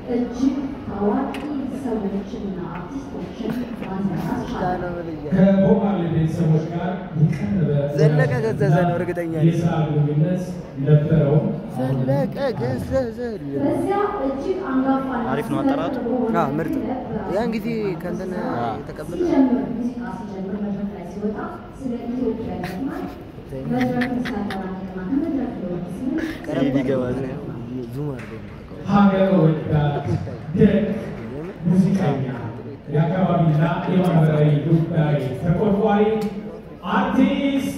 እጅግ ታዋቂ ሰዎችንና አርቲስቶችን ማንሳት ቻለ። ከቦማሌ ቤተሰቦች ጋር የቀረበ ዘለቀ ገዘዘ ነው እርግጠኛ ነኝ። የስራ ግንኙነት ነበረው። ዘለቀ ገዘዘ በዚያ እጅግ አንጋፋ አሪፍ ነው አጠራሩ። አዎ፣ ምርጥ ያን ጊዜ ከእንትን የተቀበለ ሲጀምር ሙዚቃ ሲጀምር መድረክ ላይ ሲወጣ ስለ ኢትዮጵያ ይዘፍናል። መድረክን ሲያጠናቅቅና ከመድረክ ሊወርድ ሲል ቀረብ ቢገባ ዙም አድርገው ነው የማውቀው። ሀገር ወዳድ ደግ ሙዚቀኛ የአካባቢና የማህበራዊ ጉዳይ ተቆርቋሪ አርቲስት